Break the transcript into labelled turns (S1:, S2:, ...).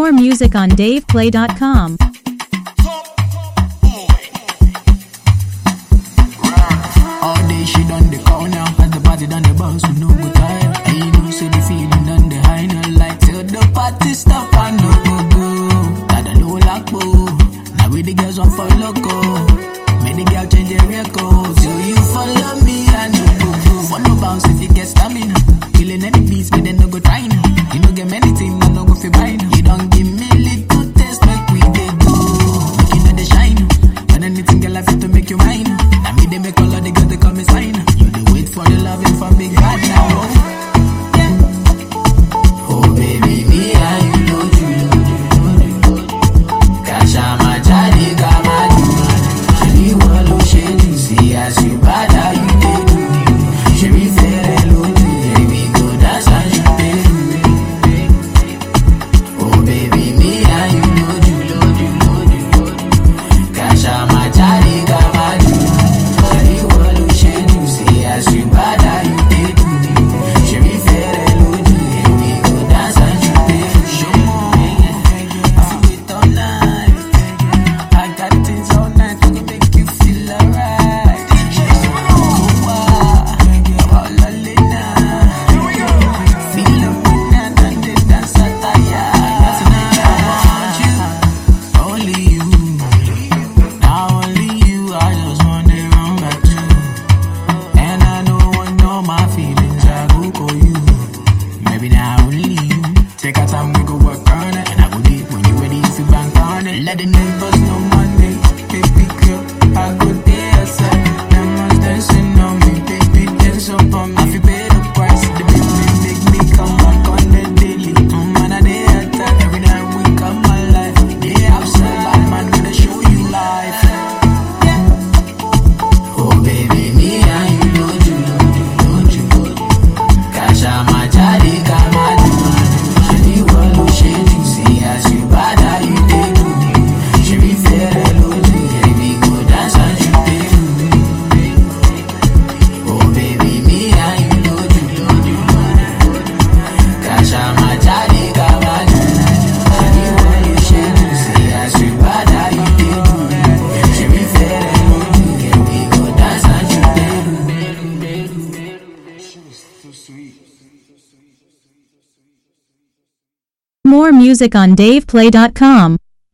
S1: More music on DavePlay.com.
S2: All day she done the call now. As the party done the bounce, we no go tire. And you know, say the feeling done the high now. Like till the party stop, I no go go. Got a low lock, Now we the girls on for loco. Make the girl change their record. So you follow me, I no go go. Follow bounce if you get stamina. Killing any beats, but then no go trying. You no get many things, I no go fi buying. You don't give me little taste, make we dey go. Make you know the shine. When anything girl I fit to make you mine. Now me they make all of the girls they call me sign. You dey wait for the loving from big bad now. Oh baby, me and you know you know you know you. Kasha majali kama you. Shebi walo shebi see as you bad how you dey do. Shebi fere loju, baby go dance and you dey do. Oh baby, me and you know you know you know you know you. Kasha majali kama you. Shebi walo shebi see as you bad how you dey do. Shebi fere loju, baby go dance and you dey do. Show more, I feel wait all night. I got things all night to make you feel alright. Kowa, wala lena. Feel the wind and the dance attire. Tonight I want you, only you. Now only you, I just want to run back to. And I know one know my feelings, I go call you. Maybe now only you. Take our time, we go work on it. And I go deep when you ready if you bank on it. Let the neighbors know Monday. Baby girl, I go there outside. Them ones dancing on me, baby, dance up on me. If you pay the price, the baby make me come back on the daily. Mm, man, I day attack every night we come my life. Day outside, bad man, gonna show you life. Oh baby, me and you know you, know you, know you. Kasha majali kama you. Shebi walo shebi see as you bad how you dey do. Shebi fere loju, baby go dance as you dey do. Oh baby, me and you know you, know you, know you. Kasha majali kama you. Shebi walo shebi see as you bad how you dey do. Shebi fere loju, baby go dance as you dey do.
S1: More music on DavePlay.com.